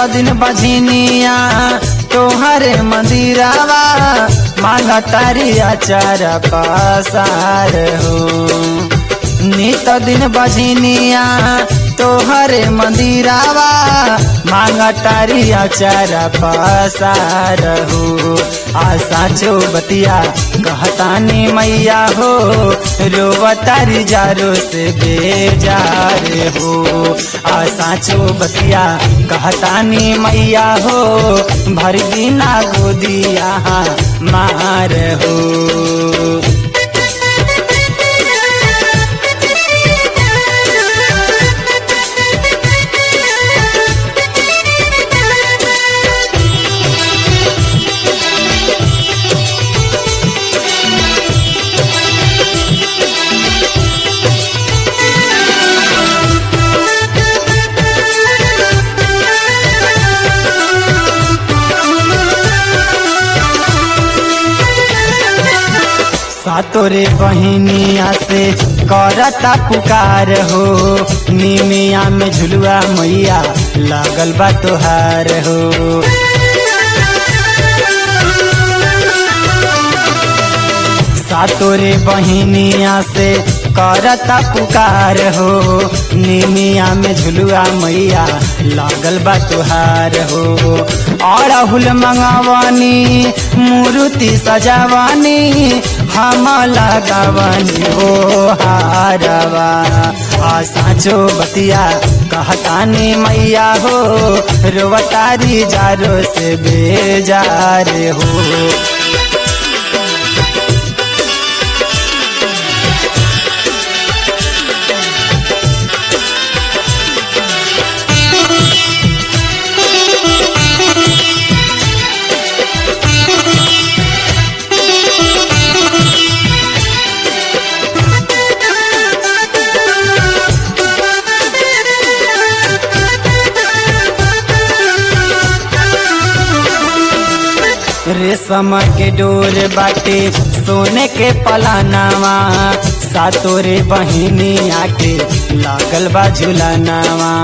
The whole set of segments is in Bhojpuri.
दिन बझनिया तोहरे मंदिरावा मांग तारी अचार पसार हो नित दिन बझनिया तोहरे मंदिरावा मांग तारी अचार पसार हो आशा चो बतिया कहतानी मैया हो रोवतारी जारो से बेजार हो आशा चो बतिया कहतानी मैया हो भर बिना गोदिया मार हो सातोरे बहिनिया से करता पुकार हो निमिया में झुलुआ मैया लागल बा तोहार हो सातोरे बहिनिया से करता पुकार हो निमिया में झुलुआ मैया लागल बा तुहार हो और हुल मंगावानी मूर्ति सजावानी हम लगावानी हो हारवा आ साचो बतिया कहतानी मैया हो रोवतारी जारो से बेजार हो रेशम के डोर बाटे सोने के पलानावा सातोरे बहिनी आके लागल बा झुलानावा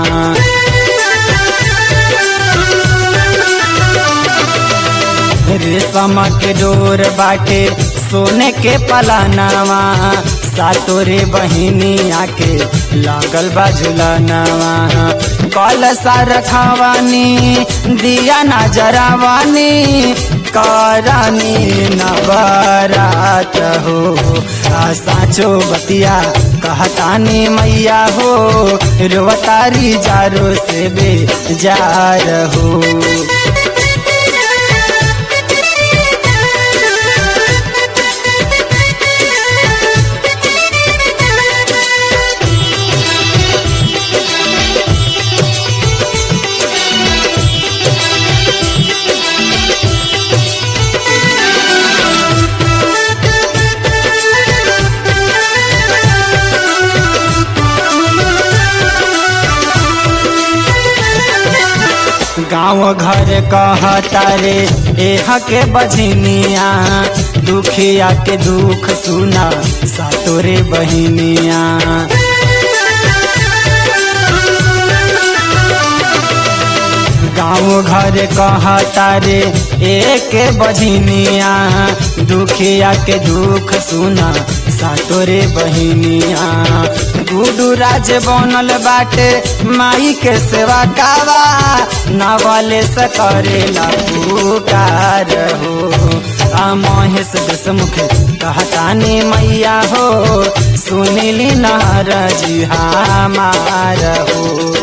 रेशम के डोर बाटे सोने के पलानावा सातोरे बहिनी आके लागल बा झुलानावा कल सार खावानी दिया ना जरावानी करानी नवरात हो आ साचो बतिया कहतानी मैया हो रोवतारी जारो से बेजार हो गाँव घर कहता रे एह के बजनिया दुखिया के दुख सुना सातोरे बहिनिया गाँव घर कहता रे एक बजनिया दुखिया के दुख सुना सातोरे बहिनिया गुडू राज बनल बाटे माई के सेवा कावा नवले से करेला पुकार हो आ महेश दसमुख कहतानी मैया हो सुनिली नारजी हमार हो